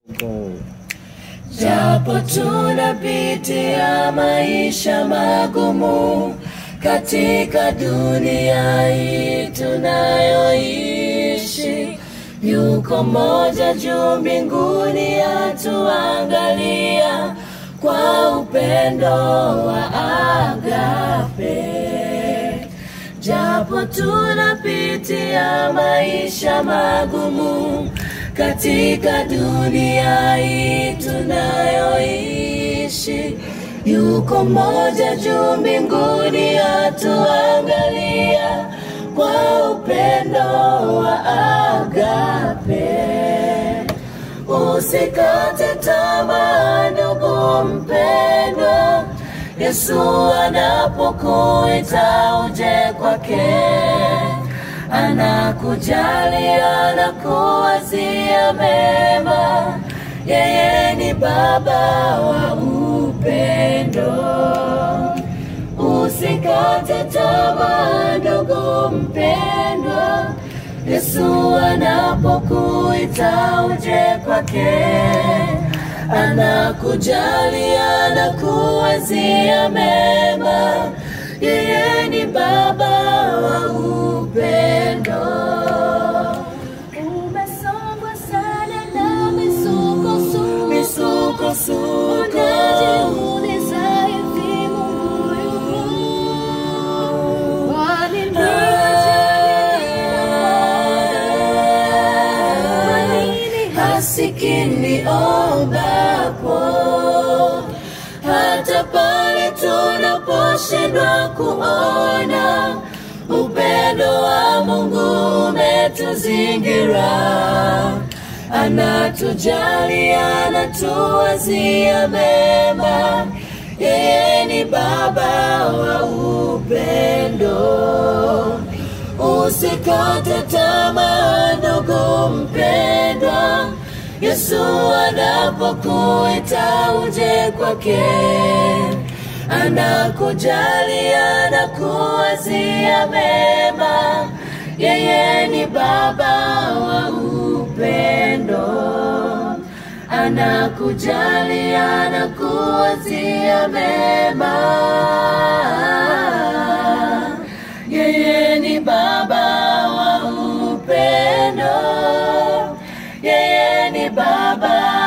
Japo tunapitia maisha magumu katika dunia hii tunayoishi, yuko moja juu mbinguni atuangalia kwa upendo wa agape. Japo tunapitia maisha magumu katika dunia hii tunayoishi, yuko moja juu mbinguni atuangalia kwa upendo wa agape. Usikate tamaa ndugu mpendwa, Yesu anapokuita uje kwake, anakujali, anakuwazia mema. Yeye ni Baba wa upendo. Usikate tamaa ndugu mpendwa, Yesu anapokuita uje kwake, anakujali, anakuwazia mema. Yeye ni Baba wa upendo. Umesongwa sana na misukosuko, Misukosuko, unajiuliza hivi Mungu yupo? Kwani ni Kwa nini hasikini ombapo, hata pale tunaposhindwa kuona upendo wa Mungu umetuzingira, anatujali, anatuwazia mema. Yeye ni Baba wa upendo. Usikate tamaa ndugu mpendwa, Yesu anapokuita uje kwake, anakujali, anakuwazia mema. Yeye ni Baba wa upendo, anakujali, anakuwazia mema. Yeye ni Baba wa upendo, yeye ni Baba